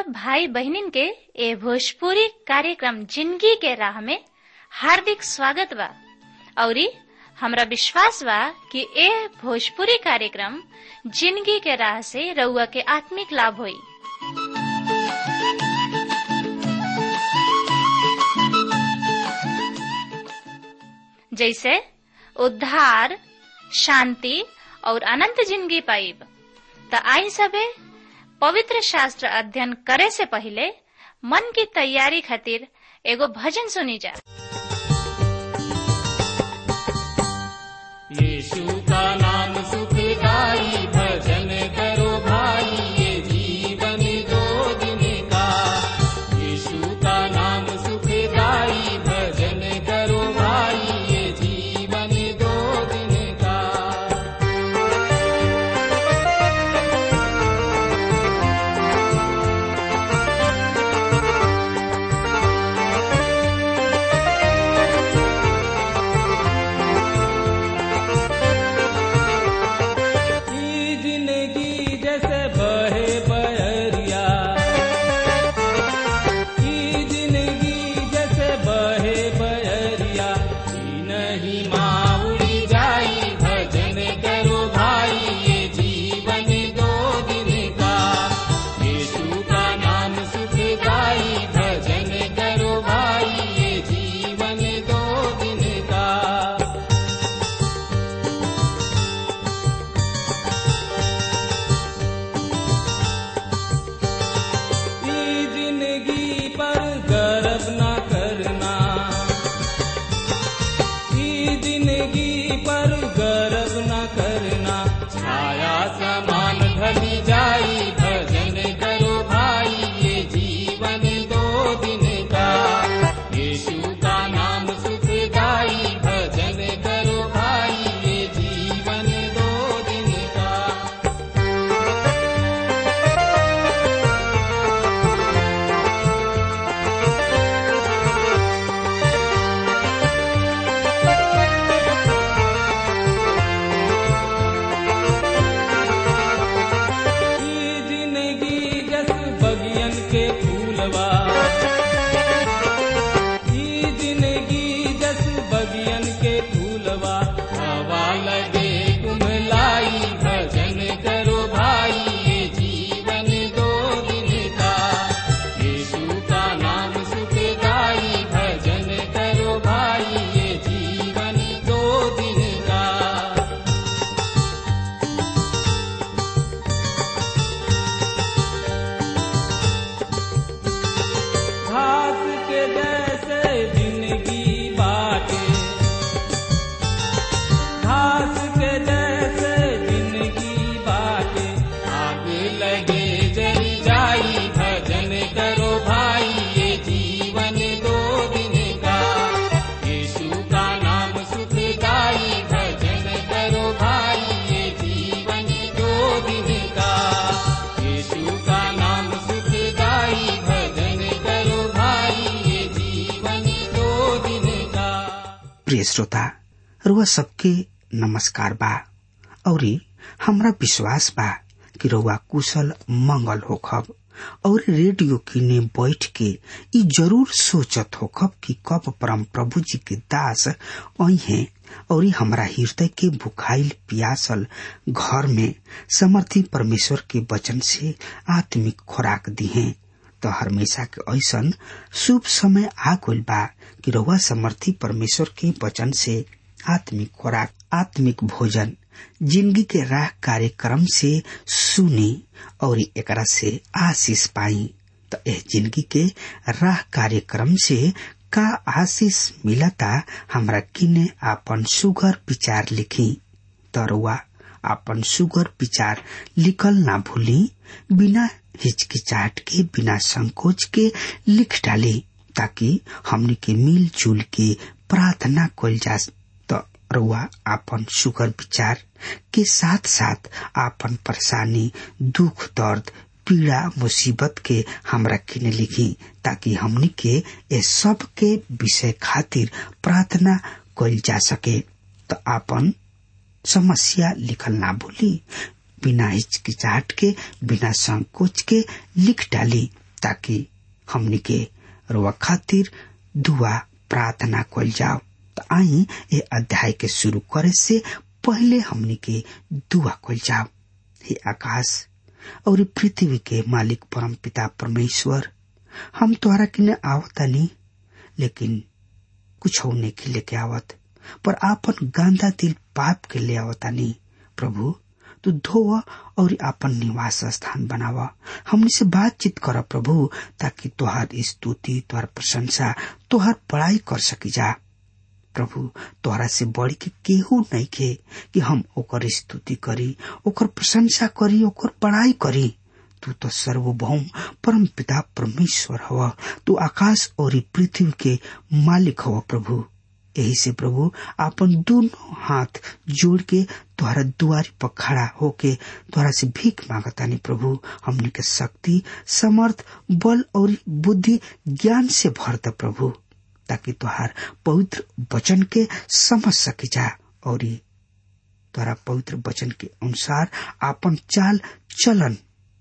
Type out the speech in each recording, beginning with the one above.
भाई बहनिन के ए भोजपुरी कार्यक्रम जिंदगी के राह में हार्दिक स्वागत बा औरी हमरा विश्वास बा कि ए भोजपुरी कार्यक्रम जिंदगी के राह से रउआ के आत्मिक लाभ होई जैसे उद्धार शांति और अनंत जिंदगी पाइब त आई सबे पवित्र शास्त्र अध्ययन करे से पहले मन की तैयारी खातिर एगो भजन सुनी जा यीशु का नाम सुखदाई भजन करो भाई ये जीवन दो दिन का यीशु का नाम सुखदाई भजन करो भाई ये जीवन दो दिन का ई जिंदगी जैसे बहे बहरिया ई जिंदगी जैसे बहे बहरिया ई नहीं माउड़ी जाई भजन करो भाई ये जीवन दो दिन का यीशु का नाम सुख गाई भजन करो भाई ये जीवन दो दिन का ई जिंदगी पर गर्व न करना ई जिंदगी पर गर्व न करना छाया समान ढली जाई भजन करो भाई ये जीवन दो दिन का यीशु का नाम सुख गाई भजन करो भाई ये जीवन दो दिन का ई जिंदगी जस बगियन के फूलवा ई जिंदगी जस बगियन के फूलवा हवा लगे कुमलाई भजन करो भाई ये जीवन दो दिन का यीशु का नाम सुख गाई भजन करो भाई ये जीवन दो दिन का घास के जैसे जिंदगी बाटे घास के जैसे जिंदगी बाटे आग लगे जल जाई भजन करो भाई ये जीवन दो दिन का यीशु का नाम सुख गाई भजन करो भाई ये जीवन दो दिन का यीशु का नाम सुख गाई भजन करो भाई ये जीवन दो दिन का प्रिय श्रोता रुआ सबके नमस्कार बा औरी हमरा विश्वास बा कि रउआ कुशल मंगल होखब और रेडियो किने बैठ के ई जरूर सोचत होखब कि कब परम प्रभु जी के दास अहे और हमरा हृदय के भुखाइल पियासल घर में समर्थी परमेश्वर के वचन से आत्मिक खुराक दिहे तो हमेशा के ऐसन शुभ समय आ गइल बा कि रउआ समर्थी परमेश्वर के वचन से आत्मिक खुराक आत्मिक भोजन जिंदगी के राह कार्यक्रम से सुनी और एकरा से आशीष पाई तो एह जिंदगी के राह कार्यक्रम से का आशीष मिलता हमरा किने आपन सुगर विचार लिखी तरुआ आपन सुगर विचार लिखल ना भूली बिना हिचकिचाहट के बिना संकोच के लिख डाली ताकि हमनी के मिलजुल के प्रार्थना कल जा तो रउआ आपन सुगर विचार के साथ साथ आपन परेशानी दुख दर्द पीड़ा मुसीबत के हमरा किने लिखी ताकि हमनी के ये सब के विषय खातिर प्रार्थना कल जा सके तो आपन समस्या लिखल ना भूली बिना हिचकिचाहट के बिना संकोच के लिख डाली ताकि हमनी के रुआ खातिर दुआ प्रार्थना कल जाओ तो आई ये अध्याय के शुरू करे से पहले हमनी के दुआ कल जाओ हे आकाश और पृथ्वी के मालिक परम पिता परमेश्वर हम तोहरा किने आवतानी लेकिन कुछ होने के लेके आवत पर आपन गांधा दिल पाप के ले आवतानी प्रभु तू धोव और आपन निवास स्थान बनावा हमने से बातचीत कर प्रभु ताकि तोहार स्तुति तोहार प्रशंसा तोहार पढ़ाई कर सकी जा प्रभु तोहरा से बढ़ के केहू नहीं के कि हम ओकर स्तुति करी ओकर प्रशंसा करी ओकर पढ़ाई करी तू तो सर्वभौम परम पिता परमेश्वर हवा तू आकाश और पृथ्वी के मालिक हवा प्रभु यही से प्रभु अपन दोनों हाथ जोड़ के तुम्हारा दुआरी पर खड़ा होके तुम्हारा से भीख मांगतानी प्रभु हमने के शक्ति समर्थ बल और बुद्धि ज्ञान से भरत प्रभु ताकि तुहार पवित्र वचन के समझ सके जा और तुहरा पवित्र वचन के अनुसार आपन चाल चलन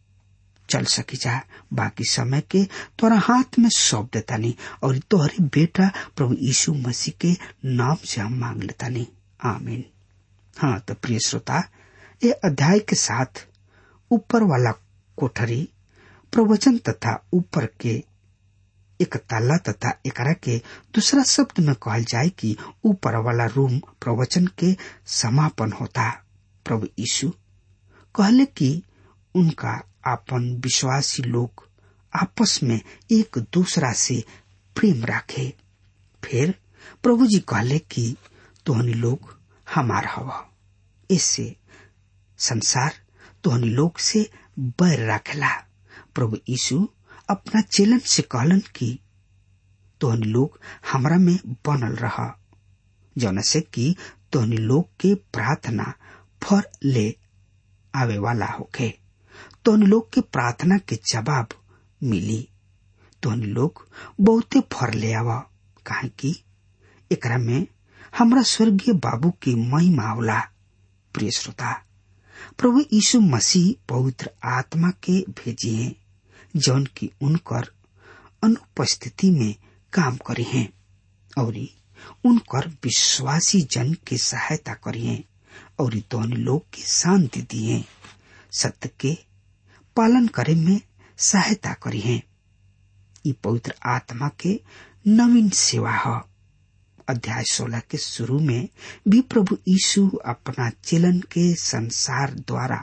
चल सकी जा बाकी समय के तोरा हाथ में सौंप देता नहीं और तोहरे बेटा प्रभु यीशु मसीह के नाम से हम मांग लेता नहीं आमीन हाँ तो प्रिय श्रोता ये अध्याय के साथ ऊपर वाला कोठरी प्रवचन तथा ऊपर के एक ताला तथा एकरा के दूसरा शब्द में कहल जाए कि ऊपर वाला रूम प्रवचन के समापन होता प्रभु यीशु कहले कि उनका अपन विश्वासी लोग आपस में एक दूसरा से प्रेम रखे फिर प्रभु जी कहले कि तोहनी लोग हमार हवा इससे संसार तोहनी लोग से बैर रखेला प्रभु यीशु अपना चेलन से कहलन कि तोहनी लोग हमरा में बनल रह जौन से कि तोहनी लोग के प्रार्थना फर ले आवे वाला होके तोहनी लोग के प्रार्थना के जवाब मिली तोहनी लोग बहुते फर ले आवा काहे कि एकरा में हमरा स्वर्गीय बाबू की महिमा होला प्रिय श्रोता प्रभु यीशु मसीह पवित्र आत्मा के भेजी हैं जौन की उनकर अनुपस्थिति में काम करे हैं और उनकर विश्वासी जन के सहायता करी हैं और दोनों लोग के शांति दिए सत्य के पालन करे में सहायता करी हैं ये पवित्र आत्मा के नवीन सेवा है अध्याय सोलह के शुरू में भी प्रभु यीशु अपना चलन के संसार द्वारा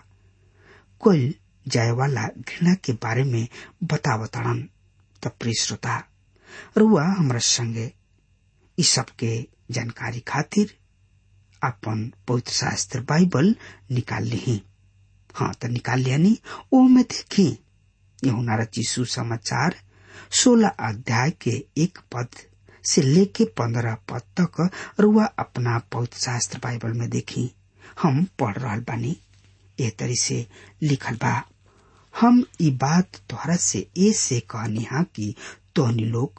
कुल जाए वाला घृणा के बारे में बतावतड़न तब प्रिय श्रोता रुआ हमरा संगे इस सब के जानकारी खातिर अपन पवित्र शास्त्र बाइबल निकाल ली हाँ तो निकाल लिया नी ओ में देखी यहुना रचिसु समाचार सोलह अध्याय के एक पद से लेके पंद्रह पद तक रुआ अपना पवित्र शास्त्र बाइबल में देखी हम पढ़ रहा बानी ए तरी से लिखल बा हम ई बात तोहरा से ए से कहनी हा कि तोहनी लोग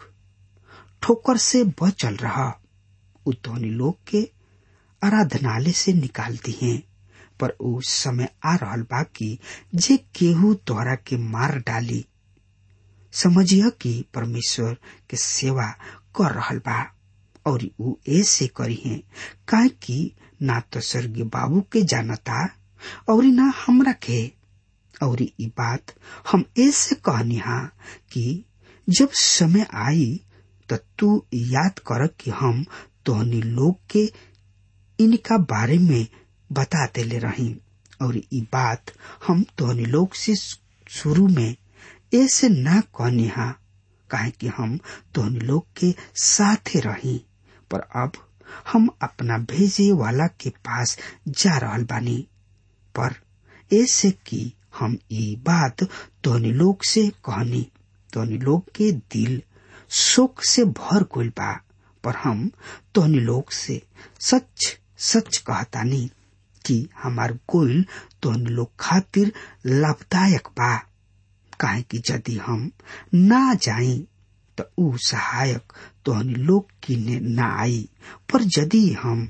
ठोकर से बचल रहा उ तोहनी लोग के आराधनालय से निकालती हैं पर उ समय आ रहल बा कि जे केहू तोहरा के मार डाली समझिय कि परमेश्वर के सेवा कर रहल बा और उ ऐसे करी है काहे कि ना तो स्वर्गीय बाबू के जानता और ना हमरा के और ई बात हम ऐसे कहनी हा कि जब समय आई तो तू याद कर कि हम तोहनी लोग के इनका बारे में बता देले रही और ई बात हम तोहनी लोग से शुरू में ऐसे ना कहनी हा काहे कि हम तोहनी लोग के साथे रही पर अब हम अपना भेजे वाला के पास जा रहल बानी पर ऐसे कि हम ये बात तोहनी लोग से कहनी तोहनी लोग के दिल शोक से भर गइल बा पर हम तोहनी लोग से सच सच कहतानी कि हमार गोल तोहनी लोग खातिर लाभदायक बा काहे कि यदि हम ना जाई तो ऊ सहायक तोहनी लोग किने ना आई पर यदि हम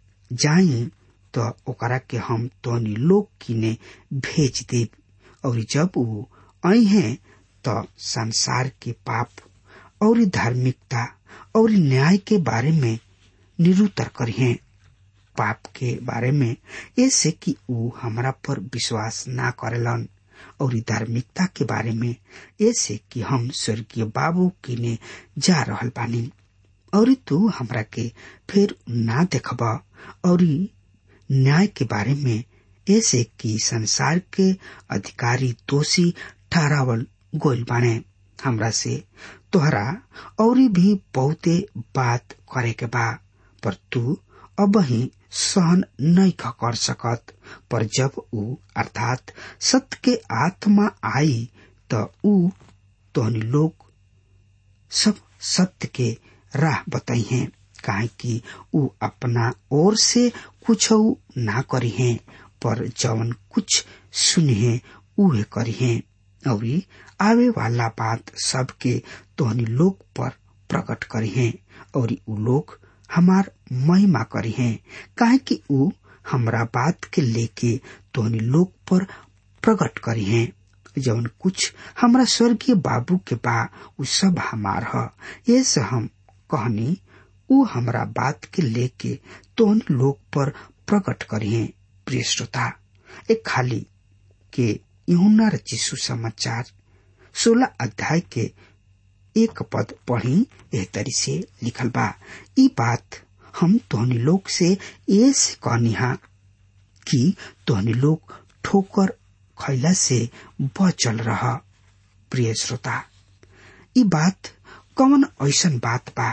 जाई तो ओकरा के हम तोहनी लोग किने भेज देब और जब वो आई हैं तो संसार के पाप और धार्मिकता और न्याय के बारे में निरूतर करिए पाप के बारे में ऐसे कि ऊ हमरा पर विश्वास ना करेलन और धार्मिकता के बारे में ऐसे कि हम स्वर्गीय बाबू किने जा रहल बानी और तू हमरा के फिर ना देखब और न्याय के बारे में ऐसे कि संसार के अधिकारी दोषी ठहरावल गोल बाने हमरा से तोहरा और भी बहुते बात करे के बा पर तू अब ही सहन नहीं कर सकत पर जब ऊ अर्थात सत्य के आत्मा आई तो ऊ तोहनी लोग सब सत्य के राह बताई हैं काहे कि ऊ अपना ओर से कुछ ना करी हैं पर जवन कुछ सुने उहे करी हैं और आवे वाला बात सबके तोहनी लोग पर प्रकट करी हैं और ऊ लोग हमार महिमा करी हैं काहे कि ऊ हमरा बात के लेके तोहनी लोग पर प्रकट करी हैं जवन कुछ हमरा स्वर्गीय बाबू के बा उ सब हमार ह ये से हम कहनी ऊ हमरा बात के लेके तोहन लोग पर प्रकट करी हैं प्रिय श्रोता एक खाली के यूना रचिसु समाचार सोलह अध्याय के एक पद पढ़ी एह तरी से लिखल बा ई बात हम तोहनी लोग से ये से कहनिहा कि तोहनी लोग ठोकर खैला से बचल रह प्रिय श्रोता ई बात कौन ऐसन बात बा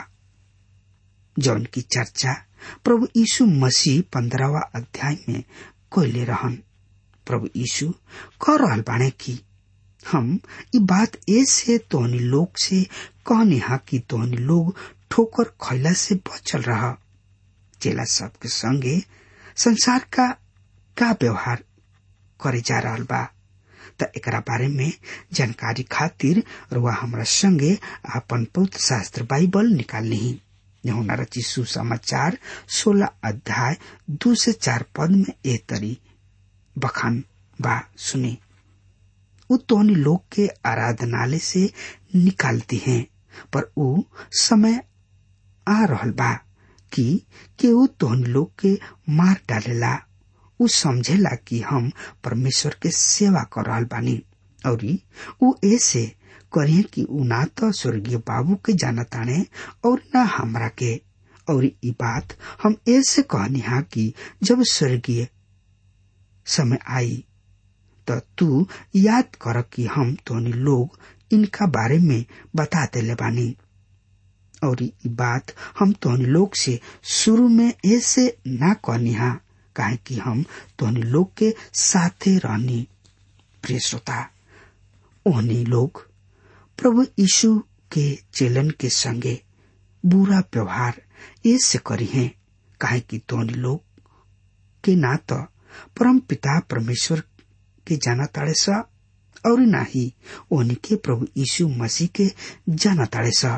जौन की चर्चा प्रभु यीशु मसीह पंद्रहवा अध्याय में कोयले रहन प्रभु यीशु कह रहल बाणे की हम ई बात ऐसे तोहनी लोग से कहने हा कि तोहनी लोग ठोकर खैला से बचल रह चेला सबके संगे संसार का का व्यवहार करे जा रहल बा त एकरा बारे में जानकारी खातिर रुआ हमरा संगे आपन पवित्र शास्त्र बाइबल निकाल ली यहुना रची सुसमाचार सोलह अध्याय दो से चार पद में ए तरी बखान बा सुने उ तोहनी लोग के आराधनालय से निकालती हैं पर उ समय आ रहल बा कि केहू तोहनी लोग के मार डालेला उ समझेला कि हम परमेश्वर के सेवा कर रहल बानी और उ ऐसे करिए कि उ ना तो स्वर्गीय बाबू के जानताने और ना हमरा के और ई बात हम ऐसे कहनी हा कि जब स्वर्गीय समय आई तो तू याद कर कि हम तोनी लोग इनका बारे में बता देले बानी और ई बात हम तोहनी लोग से शुरू में ऐसे ना कहनी हा काहे कि हम तोहनी लोग के साथे रहनी प्रिय श्रोता ओहनी लोग प्रभु यीशु के चेलन के संगे बुरा व्यवहार ऐसे करी है काहे कि तोहनी लोग के ना तो परम पिता परमेश्वर के जाना ताड़े सा और ना ही ओहनी के प्रभु यीशु मसीह के जाना ताड़े सा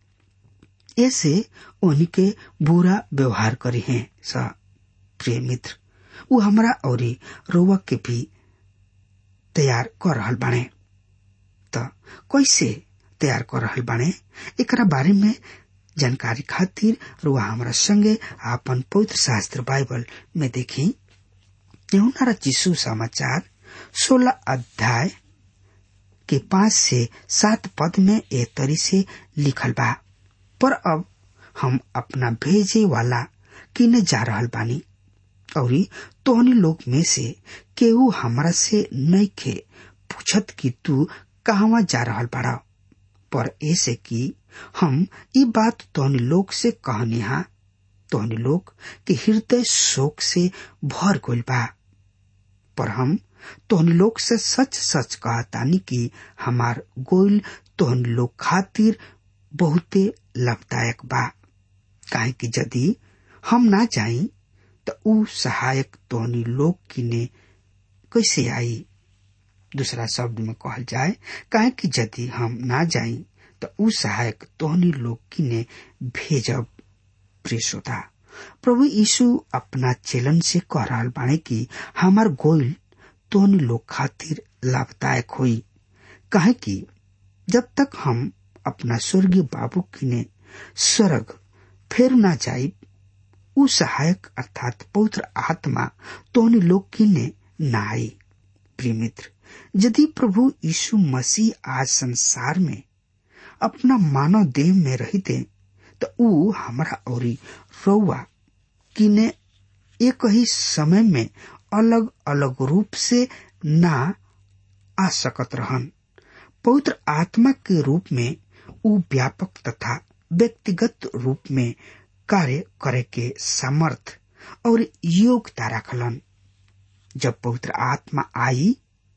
ऐसे ओहनी के बुरा व्यवहार करी है सा प्रिय मित्र उ हमरा और रोवा के भी तैयार कर रहल बाने त कैसे तैयार कर रहल बाने एकरा बारे में जानकारी खातिर रुआ हमरा संगे आपन पवित्र शास्त्र बाइबल में देखी यहुना चिशु समाचार सोलह अध्याय के पांच से सात पद में ए तरी से लिखल बा पर अब हम अपना भेजे वाला किने जा रहल बानी और तोहनी लोग में से केहू हमरा से नइखे पूछत कि तू कहवा जा रहल बाड़ा पर ऐसे कि हम ई बात तोहनी लोग से कहनी हा तोहनी लोग के हृदय शोक से भर गइल बा पर हम तोहनी लोग से सच सच कहतानी कि हमार गोइल तोहनी लोग खातिर बहुते लाभदायक बा काहे कि यदि हम ना जाई तो ऊ सहायक तोहनी लोग किने कैसे आई दूसरा शब्द में कहल जाए काहे कि यदि हम ना जाई तो ऊ सहायक तोहनी लोग किने भेजब प्रिय श्रोता प्रभु यीशु अपना चेलन से कह रहा बाणे कि हमार गोइल तोहनी लोग खातिर लाभदायक होई काहे कि जब तक हम अपना स्वर्गीय बाबू किने स्वर्ग फेर ना जाई उ सहायक अर्थात पवित्र आत्मा तोहनी लोग किने ना आई प्रिय मित्र यदि प्रभु यीशु मसीह आज संसार में अपना मानव देह में रहते तो ऊ हमारा और रउआ किने एक ही समय में अलग अलग रूप से ना आ सकत रहन पवित्र आत्मा के रूप में ऊ व्यापक तथा व्यक्तिगत रूप में कार्य करे के सामर्थ और योग्यता रखलन जब पवित्र आत्मा आई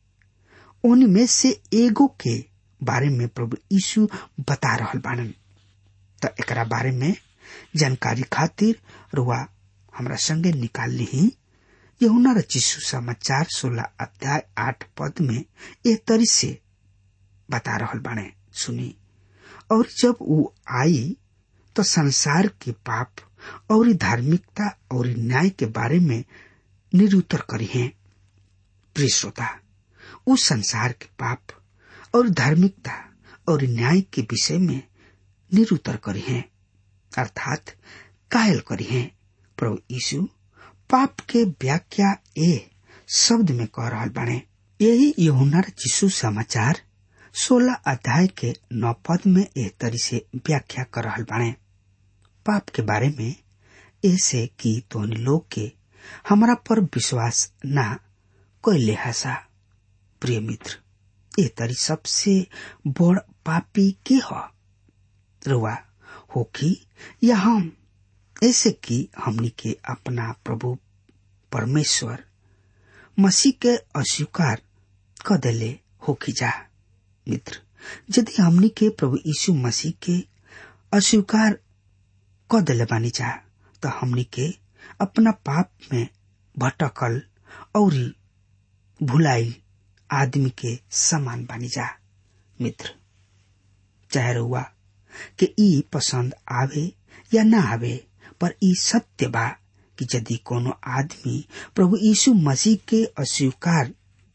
उनमें से एगो के बारे में प्रभु यीशु बता रहल बानन त एकरा बारे में जानकारी खातिर रुआ हमरा संगे निकाल ली यहुना रचिसु समाचार सोलह अध्याय आठ पद में ए तरी से बता रहल बाने सुनी और जब वो आई तो संसार के पाप और धार्मिकता और न्याय के बारे में निरुत्तर करी है प्रिय श्रोता उस संसार के पाप और धार्मिकता और न्याय के विषय में निरुत्तर करी है अर्थात कायल करी है प्रभु यीशु पाप के व्याख्या ए शब्द में कह रहा बाणे यही यहुनार यीशु समाचार सोलह अध्याय के नौ पद में एक तरी से व्याख्या कर रहा बाणे पाप के बारे में ऐसे कि तोहनी लोग के हमारा पर विश्वास ना कैले हसा प्रिय मित्र ए तरी सबसे बड़ पापी के ह रुआ हो कि या हम ऐसे कि हमनी के अपना प्रभु परमेश्वर मसीह के अस्वीकार क देले हो कि जा मित्र यदि हमनी के प्रभु यीशु मसीह के अस्वीकार क देले बानी जा तो हमनी के अपना पाप में भटकल और भुलाई आदमी के समान बानी जा मित्र चाहे रुआ के ई पसंद आवे या ना आवे पर ई सत्य बा कि यदि कोनो आदमी प्रभु यीशु मसीह के अस्वीकार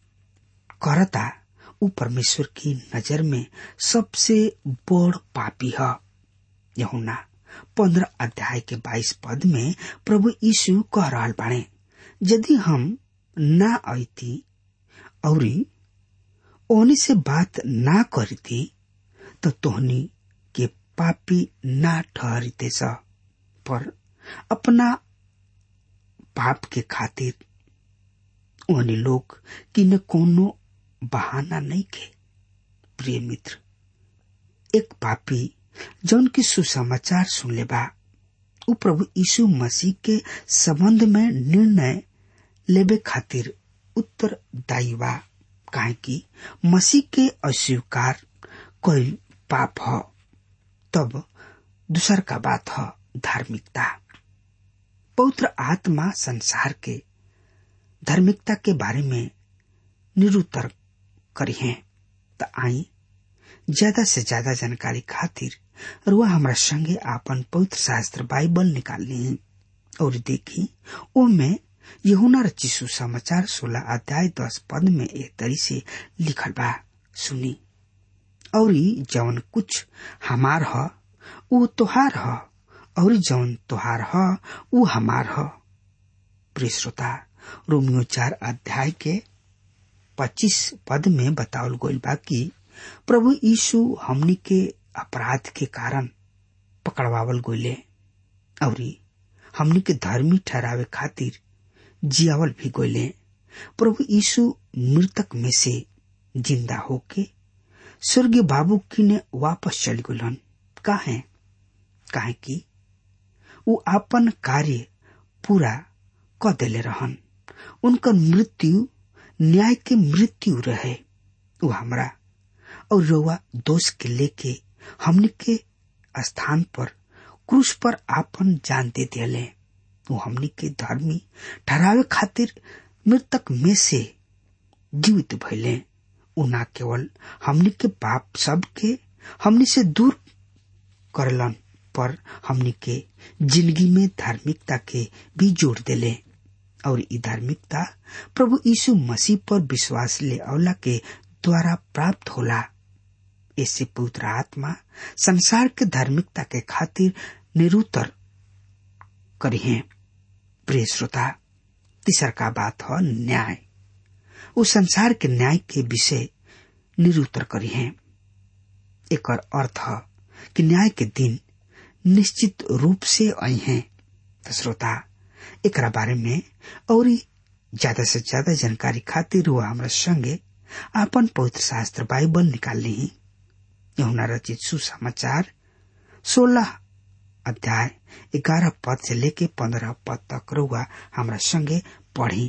करता उ परमेश्वर की नजर में सबसे बड़ पापी है यहुना पंद्रह अध्याय के बाईस पद में प्रभु यीशु कह रहा बाणे यदि हम ना आती और ओनी से बात ना करती तो तोहनी के पापी ना ठहरते स पर अपना पाप के खातिर ओनी लोग किन कोनो बहाना नहीं के प्रिय मित्र एक पापी जौन की सुसमाचार सुन ले बा उ प्रभु यीशु मसीह के संबंध में निर्णय लेबे खातिर उत्तरदायी बा काहे कि मसीह के अस्वीकार कोई पाप ह तब दूसर का बात ह धार्मिकता पवित्र आत्मा संसार के धार्मिकता के बारे में निरुत्तर करी है त आई ज्यादा से ज्यादा जानकारी खातिर रुआ हमारा संगे आपन पवित्र शास्त्र बाइबल निकाल ली और देखी ओ में यहुना रचिसु समाचार सोलह अध्याय दस पद में एक तरी से लिखल बा सुनी और जवन कुछ हमार ह उ तोहार ह और जवन तोहार ह उ हमार ह प्रिय श्रोता रोमियो चार अध्याय के पच्चीस पद में बतावल गईल बा कि प्रभु यीशु हमनी के अपराध के कारण पकड़वावल गईले और हमनी के धर्मी ठहरावे खातिर जियावल भी गईले प्रभु यीशु मृतक में से जिंदा होके स्वर्गीय बाबू की ने वापस चल गलन काहे काहे कि वो अपन कार्य पूरा क देले रहन उनकर मृत्यु न्याय के मृत्यु रहे वो हमरा और रोवा दोष के लेके हमने के स्थान पर क्रूस पर आपन जान दे दिले वो हमने के धर्मी ठहरावे खातिर मृतक में से जीवित भइले उ ना केवल हमने के पाप सब के हमने से दूर करलन पर हमने के जिंदगी में धार्मिकता के भी जोड़ देले और ई धार्मिकता प्रभु यीशु मसीह पर विश्वास ले अवला के द्वारा प्राप्त होला ऐसे पवित्र आत्मा संसार के धार्मिकता के खातिर निरुतर करी है प्रिय श्रोता तीसर का बात है न्याय वो संसार के न्याय के विषय निरुतर करी है एक अर्थ है कि न्याय के दिन निश्चित रूप से आई हैं तो श्रोता एक बारे में और ज्यादा से ज्यादा जानकारी खातिर हुआ हमारा संगे आपन पवित्र शास्त्र बाइबल निकाल ली यमुना रचित सुसमाचार सोलह अध्याय ग्यारह पद से लेके पंद्रह पद तक रुआ हमारा संगे पढ़ी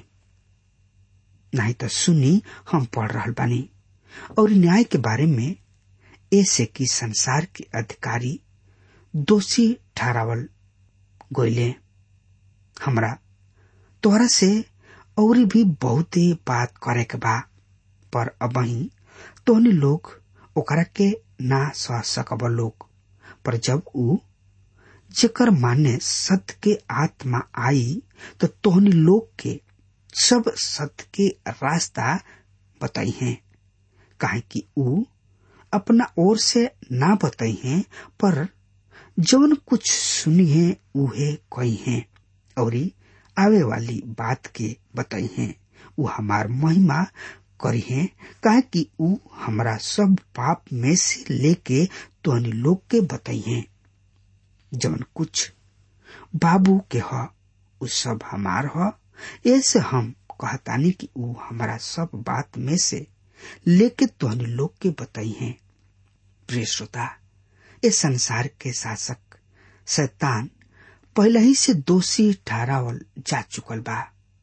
नहीं तो सुनी हम पढ़ रहा बानी और न्याय के बारे में ऐसे कि संसार के अधिकारी दोषी ठहरावल गोइले हमरा तोहरा से और भी बहुते बात करे के बा पर अबही तोहनी लोग ओकरा के ना सह सकब लोग पर जब ऊ जेकर माने सत्य के आत्मा आई तो तोहनी लोग के सब सत्य के रास्ता बताई हैं काहे कि ऊ अपना ओर से ना बताई हैं पर जवन कुछ सुनी है उहे कही हैं और आवे वाली बात के बताई हैं वो हमार महिमा करी है काहे कि ऊ हमरा सब पाप में से लेके तोहनी लोग के बताई हैं जवन कुछ बाबू के ह उ सब हमार ह ऐसे हम कहतानी कि ऊ हमारा सब बात में से लेके तोहनी लोग के बताई हैं प्रिय श्रोता इस संसार के शासक शैतान पहले ही से दोषी ठहरावल जा चुकल बा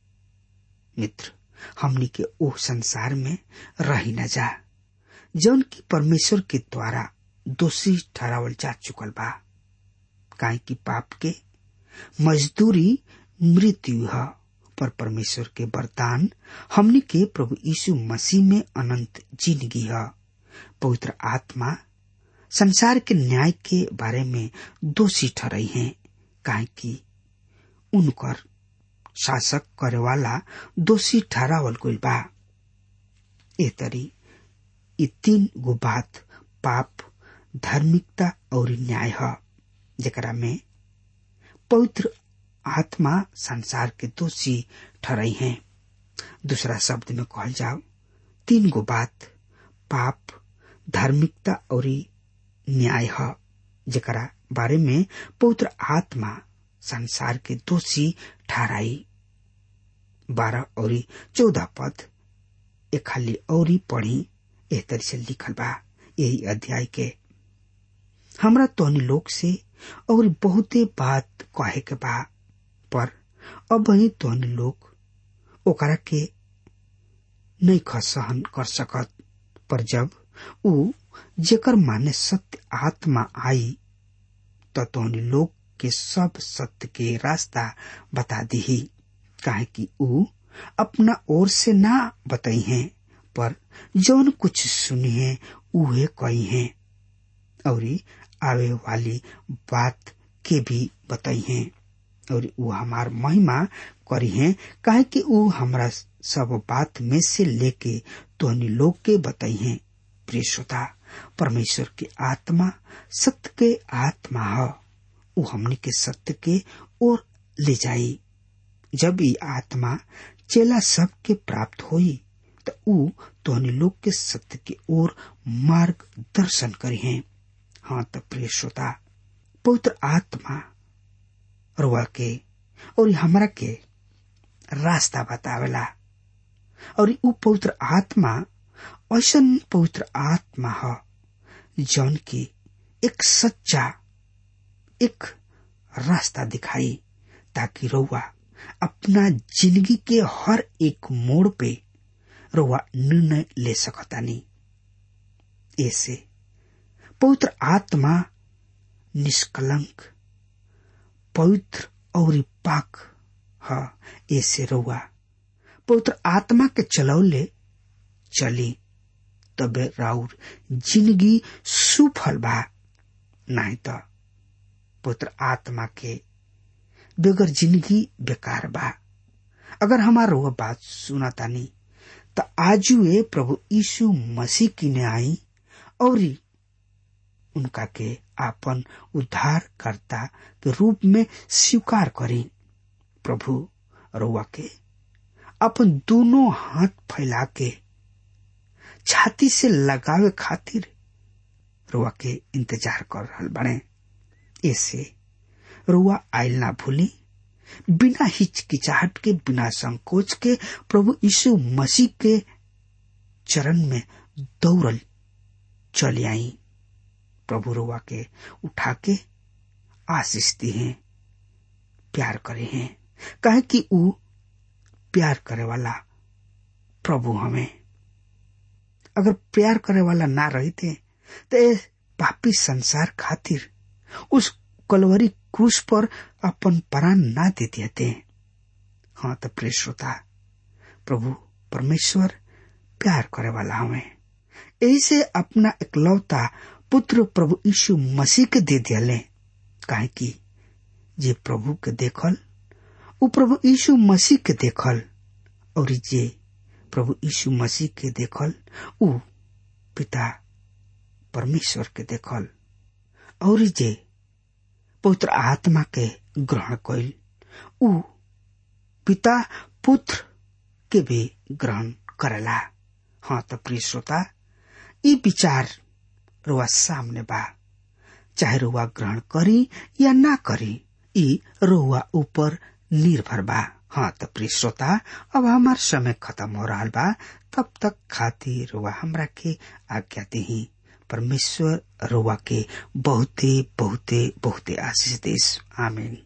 मित्र हमनी के ओ संसार में रही न जा जौन की परमेश्वर के द्वारा दोषी ठहरावल जा चुकल बा काहे की पाप के मजदूरी मृत्यु है पर परमेश्वर के वरदान हमनी के प्रभु यीशु मसीह में अनंत जिंदगी है पवित्र आत्मा संसार के न्याय के बारे में दोषी ठहराई हैं काहे कि उनकर शासक करे वाला दोषी ठहरावल गइल बा ए तरी ये तीन गो बात पाप धार्मिकता और न्याय है जेकरा में पवित्र आत्मा संसार के दोषी ठहराई हैं दूसरा शब्द में कहल जाओ तीन गो बात पाप धार्मिकता और न्याय है जेकरा बारे में पवित्र आत्मा संसार के दोषी ठहराई बारह और चौदह पद एक खाली और पढ़ी एह तरह से लिखल बा यही अध्याय के हमरा तोहनी लोग से और बहुते बात कहे के बा पर अब ही तोहनी लोग ओकरा के नहीं ख सहन कर सकत पर जब ऊ जेकर माने सत्य आत्मा आई तो तोहनी लोग के सब सत्य के रास्ता बता दी काहे कि ऊ अपना ओर से ना बताई हैं पर जौन कुछ सुनी है उहे कही हैं और आवे वाली बात के भी बताई हैं और ऊ हमार महिमा करी हैं काहे कि ऊ हमरा सब बात में से लेके तोहनी लोग के बताई हैं प्रिय श्रोता परमेश्वर की आत्मा सत्य के आत्मा है ऊ हमने के सत्य के ओर ले जाई जब ये आत्मा चेला सब के प्राप्त हुई तो ऊ तोहनी लोग के सत्य के ओर मार्ग दर्शन करी हैं हाँ तो प्रिय श्रोता पवित्र आत्मा रुआ के और हमरा के रास्ता बतावेला और ऊ पवित्र आत्मा ऐसा पवित्र आत्मा है जौन की एक सच्चा एक रास्ता दिखाई ताकि रउआ अपना जिंदगी के हर एक मोड़ पे रउआ निर्णय ले सकतानी ऐसे पवित्र आत्मा निष्कलंक पवित्र और पाक है ऐसे रउआ पवित्र आत्मा के चलौले चली तबे राउर जिंदगी सुफल बा नहीं तो पुत्र आत्मा के बेगर जिंदगी बेकार बा अगर हमारा वह बात सुना तानी तो आजुए प्रभु यीशु मसीह की ने आई और उनका के आपन उद्धारकर्ता के रूप में स्वीकार करी प्रभु रुआ के अपन दोनों हाथ फैला के छाती से लगावे खातिर रुआ के इंतजार कर रहा बने ऐसे रुआ आयल ना भूली बिना हिचकिचाहट के बिना संकोच के प्रभु यीशु मसीह के चरण में दौड़ल चली आई प्रभु रुआ के उठा के आशीष दी हैं प्यार करे हैं कहे कि ऊ प्यार करे वाला प्रभु हमें अगर प्यार करे वाला ना रहते तो ए पापी संसार खातिर उस कलवरी क्रूस पर अपन प्राण ना दे देते हाँ तो प्रिय श्रोता प्रभु परमेश्वर प्यार करे वाला हमें ऐसे अपना इकलौता पुत्र प्रभु यीशु मसीह के दे दिले काहे कि जे प्रभु के देखल उ प्रभु यीशु मसीह के देखल और जे प्रभु यीशु मसीह के देखल उ पिता परमेश्वर के देखल और जे पवित्र आत्मा के ग्रहण कैल उ पिता पुत्र के भी ग्रहण करेला हाँ तो प्रिय श्रोता ये विचार रुआ सामने बा चाहे रुआ ग्रहण करी या ना करी ई रुआ ऊपर निर्भर बा हाँ तो प्रिय श्रोता अब हमार समय खत्म हो रहा बा तब तक खातिर रुआ हमरा के आज्ञा दी परमेश्वर रुआ के बहुते बहुते बहुते आशीष देश आमीन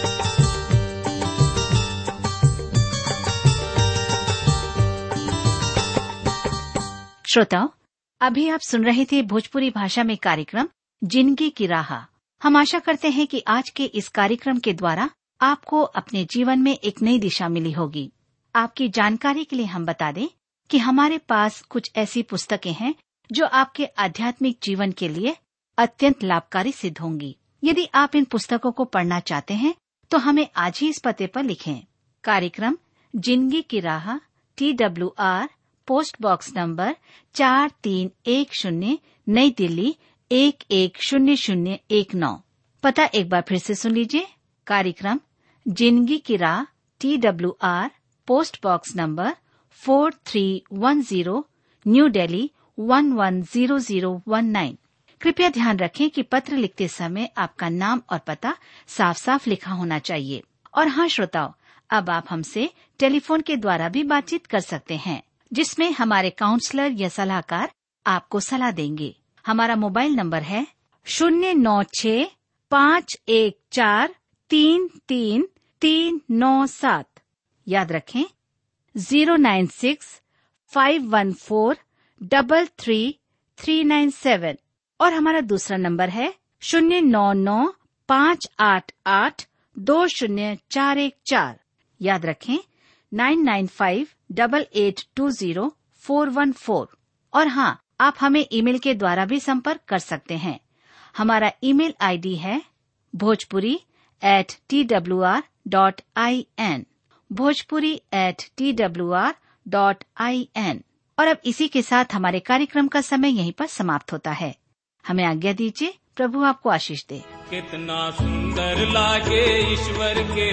श्रोताओं अभी आप सुन रहे थे भोजपुरी भाषा में कार्यक्रम जिंदगी की राह हम आशा करते हैं कि आज के इस कार्यक्रम के द्वारा आपको अपने जीवन में एक नई दिशा मिली होगी आपकी जानकारी के लिए हम बता दें कि हमारे पास कुछ ऐसी पुस्तकें हैं जो आपके आध्यात्मिक जीवन के लिए अत्यंत लाभकारी सिद्ध होंगी यदि आप इन पुस्तकों को पढ़ना चाहते हैं तो हमें आज ही इस पते पर लिखें कार्यक्रम जिंदगी की राह T W R post box number चार तीन एक शून्य नई दिल्ली एक एक शून्य शून्य एक नौ पता एक बार फिर से सुन लीजिए कार्यक्रम जिंदगी की राह T W R post box number four three one zero new Delhi one one zero zero one nine कृपया ध्यान रखें कि पत्र लिखते समय आपका नाम और पता साफ साफ लिखा होना चाहिए और हाँ श्रोताओं अब आप हमसे टेलीफोन के द्वारा भी बातचीत कर सकते हैं जिसमें हमारे काउंसलर या सलाहकार आपको सलाह देंगे हमारा मोबाइल नंबर है शून्य नौ छ पाँच एक चार तीन तीन तीन नौ सात याद रखें zero nine six five one four double three three nine seven और हमारा दूसरा नंबर है शून्य नौ नौ पाँच आठ आठ दो शून्य चार एक चार याद रखें nine nine five double eight two zero four one four और हाँ आप हमें ईमेल के द्वारा भी संपर्क कर सकते हैं हमारा ईमेल आईडी है Bhojpuri at T W R dot I N Bhojpuri at T W R dot I N और अब इसी के साथ हमारे कार्यक्रम का समय यहीं पर समाप्त होता है हमें आज्ञा दीजिए प्रभु आपको आशीष दे कितना सुंदर लागे ईश्वर के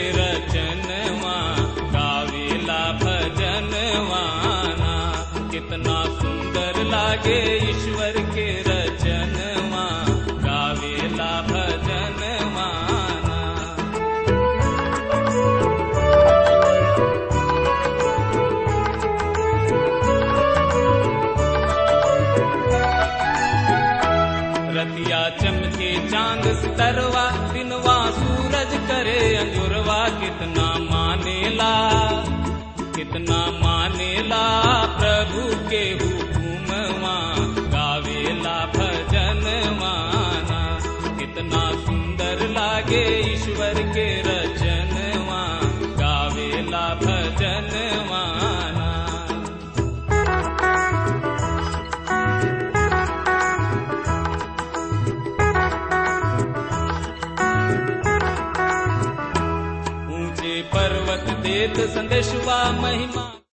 रचनवा गावेला भजनवाना कितना सुंदर लागे ईश्वर के रचनवा गावेला भजनवाना रतिया चमके चांद सितरवा दिनवा सूरज करे अंजुरवा कितना मानेला कितना मानेला प्रभु के हुकुमवा गावेला भजन माना कितना सुंदर लागे ईश्वर के रचनवा गावेला भजन माना ऊंचे पर्वत देत संदेशवा महिमा